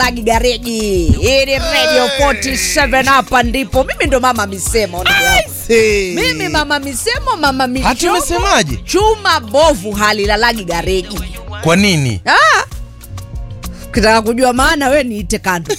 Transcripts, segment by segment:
Lagi Gareji. Hii ni Radio 47 hapa ndipo. Mimi ndo mama misemo. ndugu yangu. Hey. Mimi mama misemo, mama michomo. Hati umesemaje? Chuma bovu halilalagi Gareji. Kwa nini? Ah. Kitaka kujua maana we niite kando.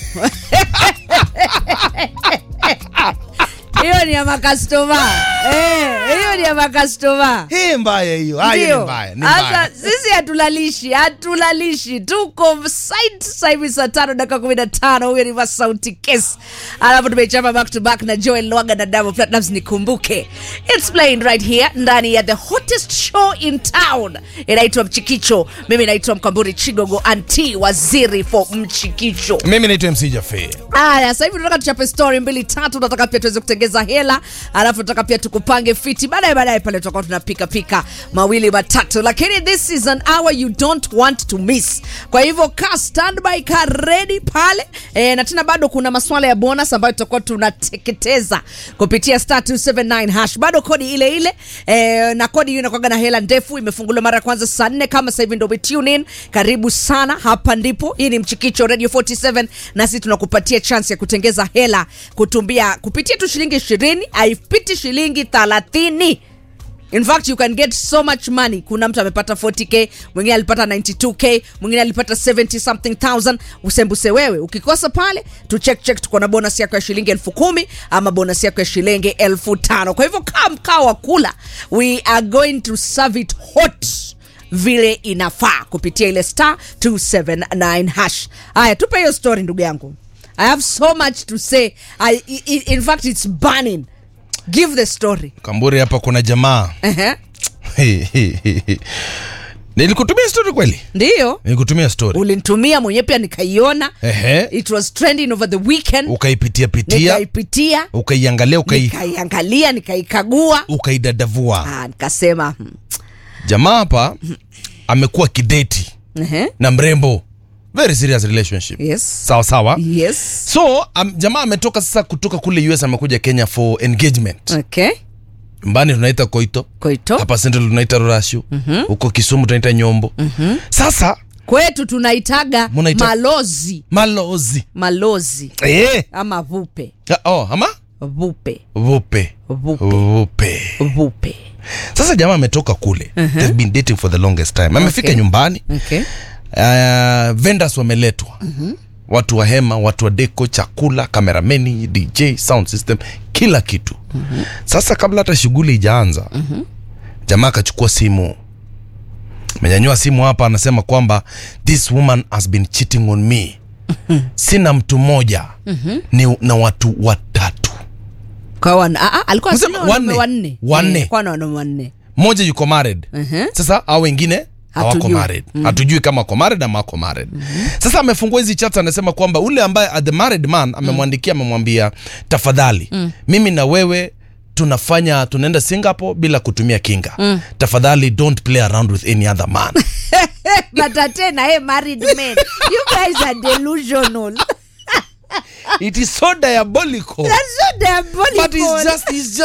Hiyo ni ya makastoma. Eh, hiyo ni ya makastoma. Hii mbaya hiyo. Ah, hiyo ni Ndio. mbaya. Ni Sasa mbaya. sisi hatulalishi, hatulalishi. Tuko site sasa hivi saa tano dakika kumi na tano. Huyo ni Masauti Kes, alafu tumechapa back to back na Joel Lwaga na Diamond Platnumz. Nikumbuke it's playing right here ndani ya the hottest show in town, inaitwa Mchikicho. Mimi naitwa Mkamburi Chigogo, anti waziri for Mchikicho. Mimi naitwa MC Jaffe. Aya, sasa hivi tunataka tuchape story mbili tatu, tunataka pia tuweze kutengeza hela, alafu tunataka pia tukupange fiti. Baadaye baadaye pale tutakuwa tunapika pika mawili matatu, lakini this is an hour you don't want to miss. Kwa hivyo ka standby, ka ready pale e, na tena bado kuna maswala ya bonus ambayo tutakuwa tunateketeza kupitia star 279 hash, bado kodi ile ile e, na kodi hiyo inakuwaga na hela ndefu, imefunguliwa mara ya kwanza saa nne. Kama sasa hivi ndio umetune in, karibu sana, hapa ndipo. Hii ni Mchikicho Radio 47 na sisi tunakupatia chance ya kutengeza hela kutumbia kupitia tu shilingi 20, haipiti shilingi 30. In fact you can get so much money. Kuna mtu amepata 40k, mwingine alipata 92k, mwingine alipata 70 something thousand. Usembuse wewe, ukikosa pale tu check check, tuko na bonus yako ya shilingi elfu kumi ama bonus yako ya shilingi elfu tano. Kwa hivyo kaa mkao wa kula, we are going to serve it hot vile inafaa kupitia ile star 279 hash. Haya, tupe hiyo story ndugu yangu. I have so much to say. I, i, i- in fact it's burning. Give the story. Kamburi hapa kuna jamaa. Ehe. Nilikutumia story kweli? Ndiyo. Nilikutumia story. ulinitumia mwenyewe pia nikaiona Ehe. it was trending over the weekend Ukaipitia pitia, nikaipitia ukaiangalia, ukai nikaiangalia nikaikagua ukaidadavua. ah, nikasema hmm, Jamaa hapa amekuwa kideti ehe, na mrembo. Very serious relationship. yes Sawa sawa. yes So um, jamaa ametoka sasa kutoka kule US amekuja Kenya for engagement. okay Mbani tunaita Koito. koito Hapa Central tunaita Rurashu. Huko Kisumu tunaita Nyombo. Sasa kwetu tunaitaga Munaita- malozi malozi. malozi Eh. ama vupe Ah, Oh, ama vupe vupe. Vupe. Vupe. vupe Sasa jamaa ametoka kule. They've been dating for the longest time. Amefika Okay. nyumbani. okay Uh, vendors wameletwa. Watu wa hema, watu wa deko, chakula, kamerameni, DJ, sound system, kila kitu. Sasa kabla hata shughuli ijaanza, jamaa akachukua simu. Amenyanyua simu hapa anasema kwamba this woman has been cheating on me. Sina mtu mmoja. Ni na watu watatu. kwa wan, ah, ah, alikuwa Msema sio wanaume wanne. wanne Wanne. Eh, kwa na wanaume wanne Mmoja yuko married. Mhm. Sasa hao wengine hawako Hatujui. married. Hatujui kama ako married ama ako married. Sasa amefungua hizi chats anasema kwamba ule ambaye uh, the married man amemwandikia amemwambia tafadhali mimi na wewe tunafanya tunaenda Singapore bila kutumia kinga. Tafadhali don't play around with any other man. but tena hey married men you guys are delusional It is so diabolical. that's so diabolical But it's just it's just